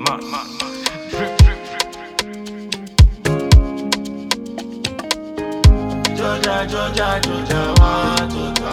Joja, Joja, Joja, wa, Joja.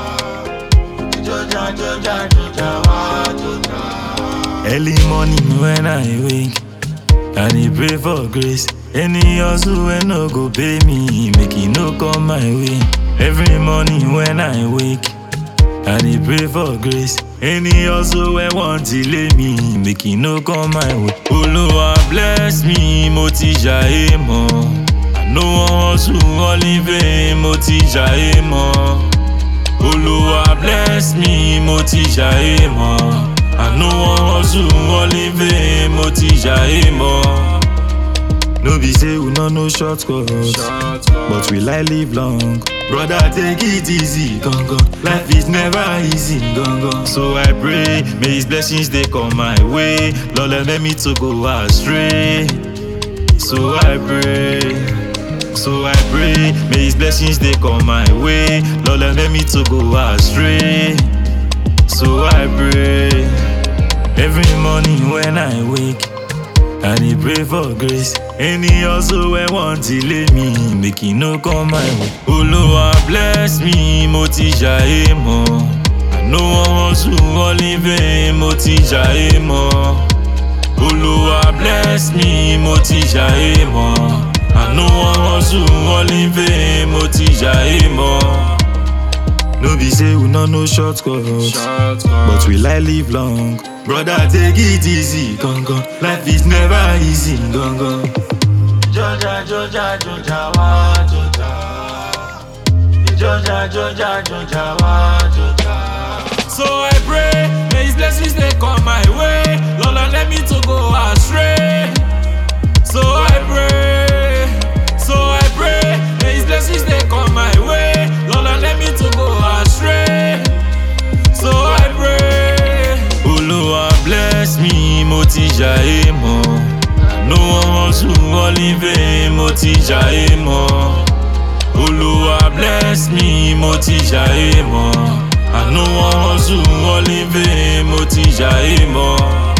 Joja, Joja, Joja, wa, Joja. Early morning when I wake, I dey pray for grace. Any hustle wey no go pay me, make e no come my way. Every morning when I wake, I dey pray for grace. Any hustle wey wan delay me, make e no come my way. Olúwa bless me, mo ti jàyé mọ́. I no wan hustle only vain, mo ti jàyé mọ́. Olúwa bless me, mo ti jàyé mọ́. I no wan hustle only vain, mo ti jàyé mọ́. No be say we no know shortcut, but we like live long. Brother, take it easy, gangan. Life is never easy, gangan. So I pray, may His blessings they come my way. Lord, let me to go astray. So I pray. So I pray, may His blessings they come my way. Lord, let me to go astray. So I pray, every morning when I wake, I dey pray for grace. Any hustle wey wan delay me, make e no come my way. Olúwa bless me, mo ti jàyé mọ́. I no wan hustle only vain, mo ti jàyé mọ́. Olúwa bless me, mo ti jàyé mọ́. I no wan hustle only vain, mo ti jàyé mọ́. No be say we no know shortcut, but we like live long. Brother, take it easy, gangan. Life is never easy, gangan. Joja, Joja, Joja, wa, Joja. Joja, Joja, Joja, wa, Joja. So I pray, may His blessings they come my way. Lord, Lord, let me to go astray. So I pray, so I pray, may His blessings they come my way. Lord, Lord, let me to go astray. So I pray, Olúwa bless me, mo ti jàyé mọ́. No wan hustle only vain, mo ti jàyé mọ́. Olúwa bless me, mo ti jàyé mọ́. I no wan hustle only vain, mo ti jàyé mọ́.